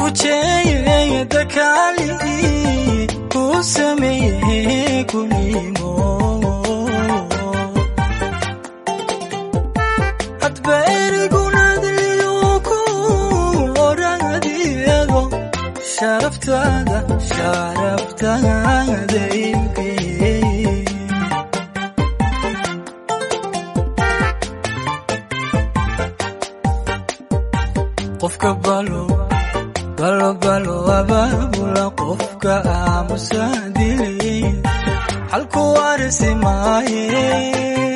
bujeeye dakaali ku sameeye kunimo adbaerigunadliyo ku oradiego sharaftada sharaftada ibke qofka balo balo balo abaabula qofka aamusa dilay halku arsi maaye